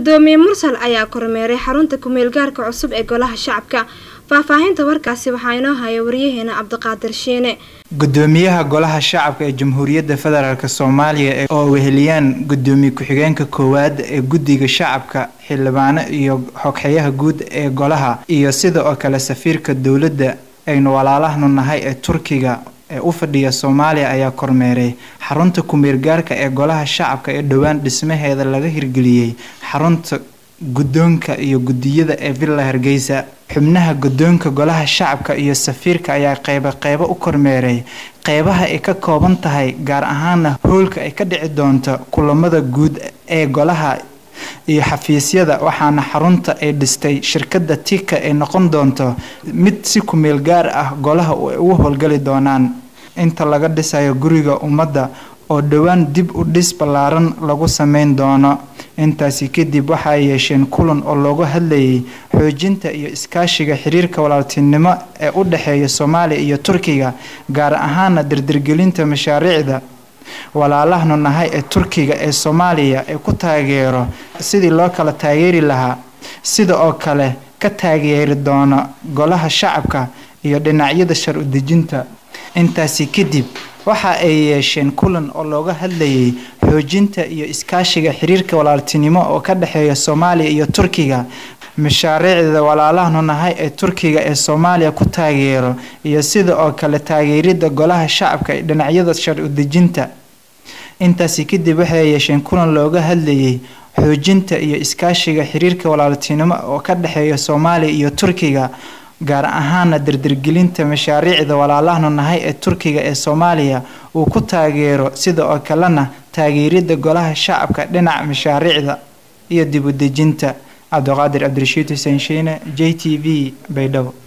gudoomiye mursal ayaa kormeeray xarunta kumeel gaarka cusub ee golaha shacabka faahfaahinta warkaasi waxaa inoo haya waryaheena cabdiqaadir shiine gudoomiyaha golaha shacabka ee jamhuuriyadda federaalk soomaaliya oo weheliyaan gudoomiye ku-xigeenka koowaad ee guddiga shacabka xildhibaano iyo xogxeyaha guud ee golaha iyo sida oo kale safiirka dowladda aynu walaalahnu nahay ee turkiga ee u fadhiya soomaaliya ayaa kormeeray xarunta kumeelgaarka ee golaha shacabka ee dhowaan dhismaheeda laga hirgeliyey xarunta guddoonka iyo guddiyada ee villa hargeysa xubnaha guddoonka golaha shacabka iyo safiirka ayaa qeybo qeybo u kormeeray qeybaha ay ka kooban tahay gaar ahaana hoolka ay ka dhici doonto kulamada guud ee golaha iyo xafiisyada waxaana xarunta ay dhistay shirkadda tika ay noqon doonto mid si kumeel gaar ah golaha ay ugu howlgali doonaan inta laga dhisayo guriga ummadda oo dhowaan dib u dhis ballaaran lagu sameyn doono intaasi kadib waxaa yeesheen kulan oo loogu hadlayay xoojinta iyo iskaashiga xiriirka walaaltinimo ee u dhexeeya soomaaliya iyo turkiga gaar ahaana dardargelinta mashaariicda walaalahnu nahay ee turkiga ee soomaaliya ee ku taageero sidii loo kala taageeri lahaa sida oo kale ka taageeri doono golaha shacabka iyo dhinacyada shar udejinta intaasi kadib waxa ay yeesheen kulan oo looga hadlayay xoojinta iyo iskaashiga xiriirka walaaltinimo oo ka dhexeeya soomaaliya iyo turkiga mashaariicda walaalahnu nahay ee turkiga ee soomaaliya ku taageero iyo sida oo kale taageerida golaha shacabka ee dhinacyada shar udejinta intaasi kadib waxay yeesheen kulan looga hadlayay xoojinta iyo iskaashiga xiriirka walaaltinimo oo ka dhexeeya soomaaliya iyo turkiga gaar ahaana dardargelinta mashaariicda walaalahnu nahay ee turkiga ee soomaaliya uu ku taageero sida oo kalena taageerida golaha shacabka dhinaca mashaariicda iyo dib udejinta cabdiqaadir cabdirashiid xuseen shiine j t v baydhabo